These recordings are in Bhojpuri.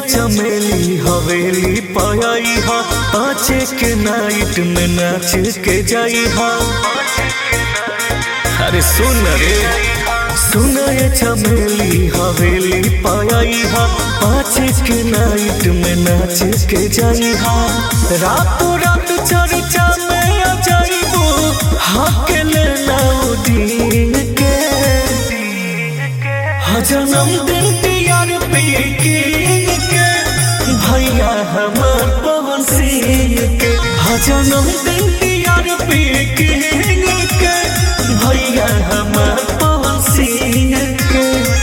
चमेली हवेली पाई हा पाँचे के नाइट में नाच के जाई हा अरे सुन रे सुन ये चमेली हवेली पाई हा पाँचे के नाइट में नाच के जाई हा रातों रात चर्चा में आ जाइबो हाके लेना दिन के हाँ जन्मदिन यार पे के भैया हमार पवन सिंह के हाँ जन्मदिन यार पे के भैया हमार पवन सिंह के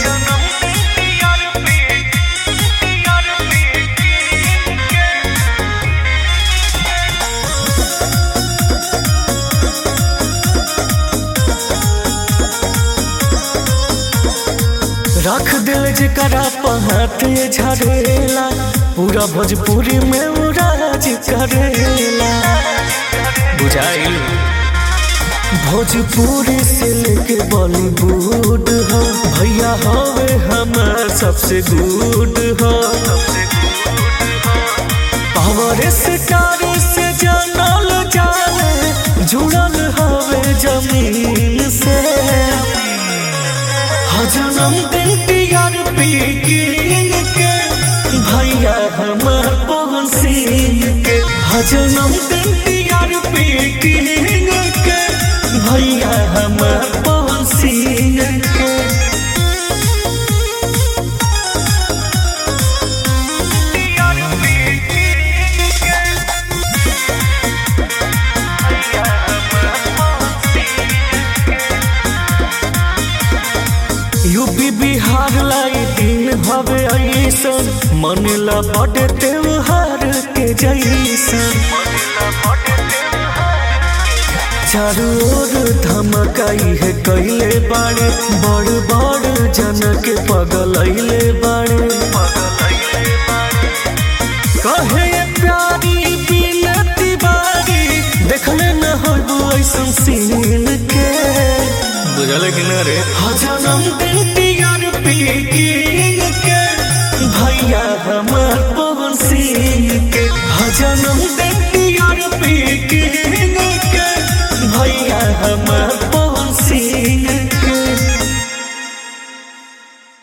रख दिल जरा पहाते झरेला पूरा भोजपुरी में उराज करेला बुझाइल भोजपुरी से लेके बॉलीवुड हो भैया हवे हमार सबसे गुड हो पावर स्टार से जानल जाने जुड़ल हवे जमीन से जन्मदिन यार पे के भैया हमार पवन सिंह के जन्मदिन यार पे के भैया हमार पवन सिंह के यूपी बिहार लाई दिन हवे ऐसन मनेला बड़े त्योहार के जैसन चारू ओर धमकाई है कैले बाड़े बड़ बड़ जन के पगलैले बाड़े कहे प्यारी बिनती बारी देखले न हो ऐसन सीन के बुझल कि न रे जन्मदिन यार पे के भैया हमार पवन सिंह के जन्मदिन यार पे के भैया हमार